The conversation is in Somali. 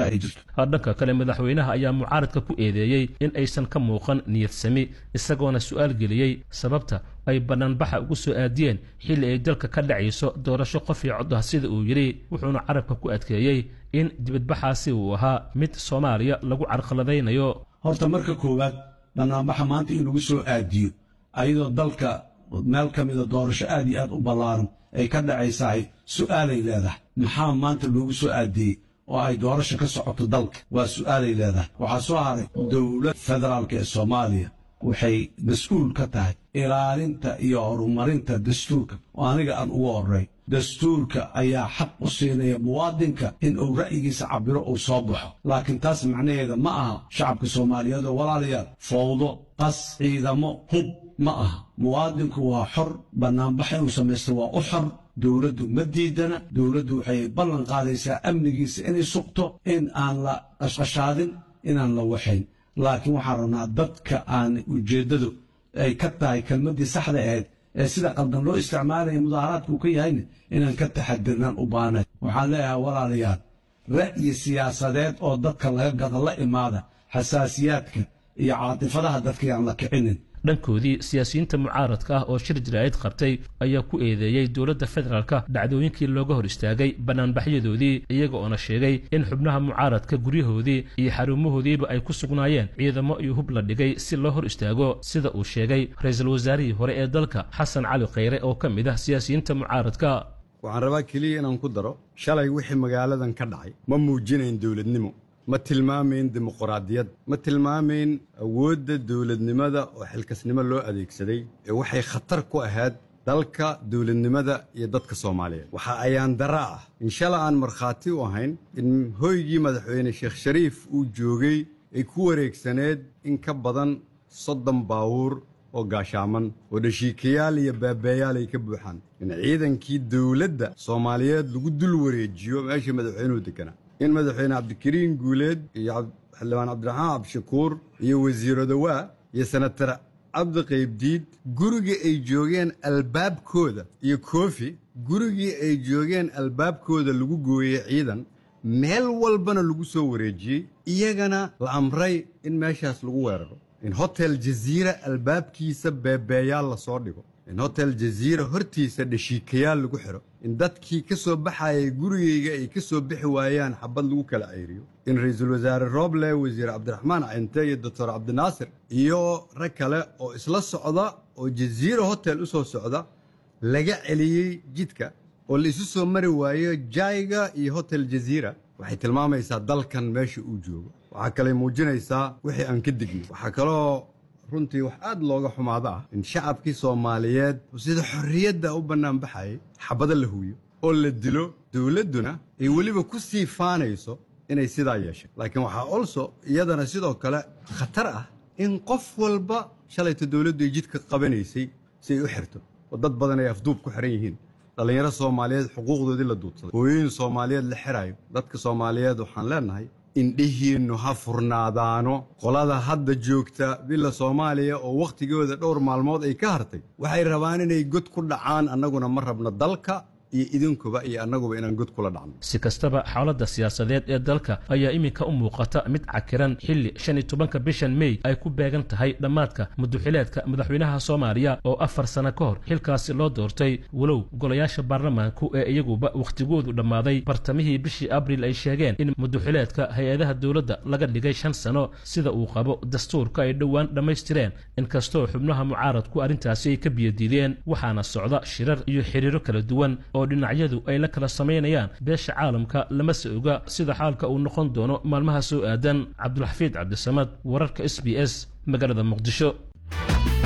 ay jirto dhanka kale madaxweynaha ayaa mucaaradka ku eedeeyey in aysan ka muuqan niyadsami isagoona su'aal geliyey sababta ay bannaanbaxa ugu soo aadiyeen xilli ay dalka ka dhacayso doorasho qof iyo cod ah sida uu yidhi wuxuuna carabka ku adkeeyey in dibadbaxaasi uu ahaa mid soomaaliya lagu carqaladaynayo horta marka koowaad bannaanbaxa maanta in lagu soo aadiyo ayadoo dalka meel ka mida doorasho aad iyo aad u ballaaran ay ka dhacaysahay su'aalay leedahay maxaa maanta loogu soo aadiyey oo ay doorasho ka socoto dalka waa su'aalay leedahay waxaa soo haray dowlad federaalka ee soomaaliya waxay mas-uul ka tahay ilaalinta iyo horumarinta dastuurka oo aniga aan ugu horray dastuurka ayaa xaq u siinaya muwaadinka in uu ra'yigiisa cabiro uu soo baxo laakiin taas macnaheeda ma aha shacabka soomaaliyeed oo walaalayaal fowdo qas ciidamo hub ma aha muwaadinku waa xor bannaanbax inuu samaysto waa u xor dowladdu ma diidana dowladdu waxay ballan qaadaysaa amnigiisa inay sugto in aan la qashqashaadin inaan la waxayn laakiin waxaan rabnaa dadka aan ujeeddadu ay ka tahay kelmaddii saxda ahayd ee sida qaldan loo isticmaalaya mudaaharaadka uu ka yahayna inaan ka taxadirnaan u baanay waxaan leeyahay walaalayaal ra'yi siyaasadeed oo dadka laga gada la imaada xasaasiyaadka iyo caatifadaha dadka yaan la kicinin dhankoodii siyaasiyiinta mucaaradka ah oo shir jaraa'id qabtay ayaa ku eedeeyey dowladda federaalka dhacdooyinkii looga hor istaagay bannaanbaxyadoodii iyaga oona sheegay in xubnaha mucaaradka guryahoodii iyo xarumahoodiiba ay ku sugnaayeen ciidamo iyo hub la dhigay si loo hor istaago sida uu sheegay ra-iisul wasaarihii hore ee dalka xasan cali khayre oo ka mid ah siyaasiyiinta mucaaradka waxaan rabaa keliya inaan ku daro shalay wixii magaaladan ka dhacay ma muujinayn dowladnimo ma tilmaamayn dimuquraadiyad ma tilmaamayn awoodda dowladnimada oo xilkasnimo loo adeegsaday ee waxay khatar ku ahayd dalka dowladnimada iyo dadka soomaaliyeed waxa ayaan dara ah in shala aan markhaati u ahayn in hoygii madaxweyne sheekh shariif uu joogay ay ku wareegsaneed in ka badan soddon baawuur oo gaashaaman oo dhashiikayaal iyo baabeeyaal ay ka buuxaan in ciidankii dowladda soomaaliyeed lagu dul wareejiyo meeshii madaxweynuhu deganaa in madaxweyne cabdikariin guuleed iyo xildhibaan cabdiraxmaan cabdishakuur iyo wasiiro dawaa iyo senatar cabdi qaybdiid gurigii ay joogeen albaabkooda iyo koofi gurigii ay joogeen albaabkooda lagu gooyey ciidan meel walbana lagu soo wareejiyey iyagana la amray in meeshaas lagu weeraro in hotel jaziira albaabkiisa beebeeyaal la soo dhigo in hotel jaziira hortiisa dhashiikayaal lagu xidho in dadkii ka soo baxayay gurigayga ay ka soo bixi waayaan xabad lagu kala ceyriyo in ra'iisul wasaare roble wasiir cabdiraxmaan cinte iyo doctor cabdinaasir iyo rag kale oo isla socda oo jaziira hotel u soo socda laga celiyey jidka oo la isu soo mari waayo jayga iyo hotel jaziira waxay tilmaamaysaa dalkan meesha uu joogo waxaa kale muujinaysaa wixii aan ka digno waxaa kaloo runtii wax aad looga xumaado ah in shacabkii soomaaliyeed sida xorriyadda u bannaanbaxayay xabado la huwiyo oo la dilo dowladduna ay weliba ku sii faanayso inay sidaa yeeshay laakiin waxaa olso iyadana sidoo kale khatar ah in qof walba shalayta dowladdu ay jidka qabanaysay si ay u xirto oo dad badan ay afduub ku xiran yihiin dhallinyaro soomaaliyeed xuquuqdoodii la duudsaday hooyooyin soomaaliyeed la xirayo dadka soomaaliyeed waxaan leenahay indhihiinnu ha furnaadaano qolada hadda joogta bila soomaaliya oo wakhtigooda dhowr maalmood ay ka hartay waxay rabaan inay god ku dhacaan annaguna ma rabno dalka iyo idinkuba iyo annaguba inaan god kula dhacno si kastaba xaaladda siyaasadeed ee dalka ayaa iminka u muuqata mid cakiran xilli shan iyo tobanka bishan mey ay ku beegan tahay dhammaadka muduxileedka madaxweynaha soomaaliya oo afar sano ka hor xilkaasi loo doortay walow golayaasha baarlamaanku ee iyaguba wakhtigoodu dhammaaday bartamihii bishii abriil ay sheegeen in muduxileedka hay-adaha dowladda laga dhigay shan sano sida uu qabo dastuurka ay dhowaan dhammaystireen inkastoo xubnaha mucaaradku arrintaasi ay ka biyadiideen waxaana socda shirar iyo xiriiro kala duwan oo dhinacyadu ay la kala samaynayaan beesha caalamka lamase oga sida xaalka uu noqon doono maalmaha soo aadan cabdulxafiid cabdisamad wararka s b s magaalada muqdisho